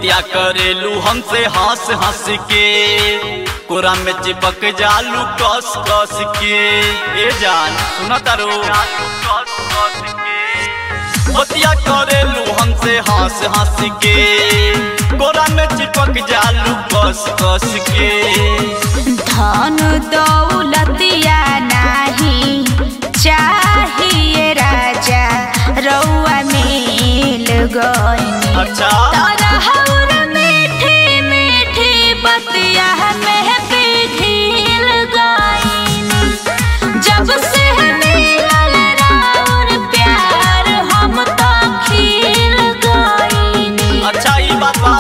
बतिया करेलू हमसे हंस हंस के कोरा में चिपक जालू कस कस के ए जान सुना तारो बतिया करेलू हमसे हंस हंस के कोरा में चिपक जालू कस कस के धन दौलतिया नाही चाहिए राजा रउआ मिल गई अच्छा तरहउर मीठी मीठी बतिया में पिघिल गईनी जब से मिलल राउर प्यार हम तो खिल गईनी अच्छा ई बात बा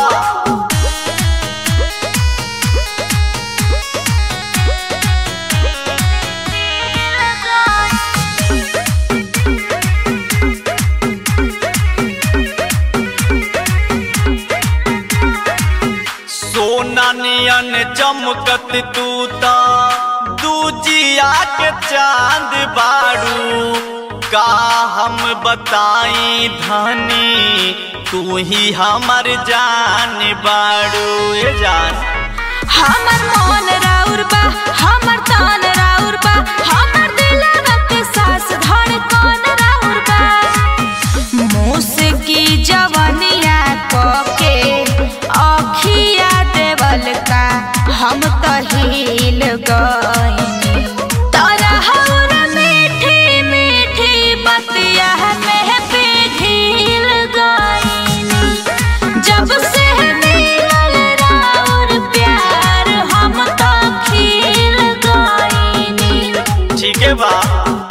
सोना नियन चमकत तू ता दूजिया के चांद बाड़ू का हम बताई धनी तू ही हमर जान बाड़ू ए जान हमर मन राउर बा हमर तान राउर बा हमर दिलवा के सास धड़कन राउर बा मुस्की जवनिया के अखिया देवल का हम तो हिल गईनी तरहउर मीठी मीठी बतिया में पिघिल गईनी जब से मिलल राउर प्यार हम तो खिल गईनी ठीक है बा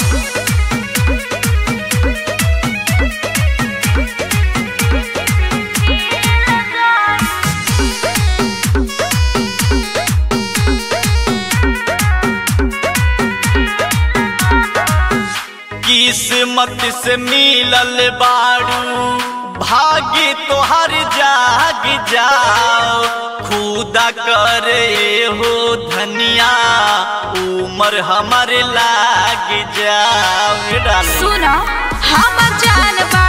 किस्मत से मिलल बाड़ू भाग्य तोहर जाग जाओ खुदा करे हो धनिया उमर हमर लाग जाओ डाले सुनो हमर जान बा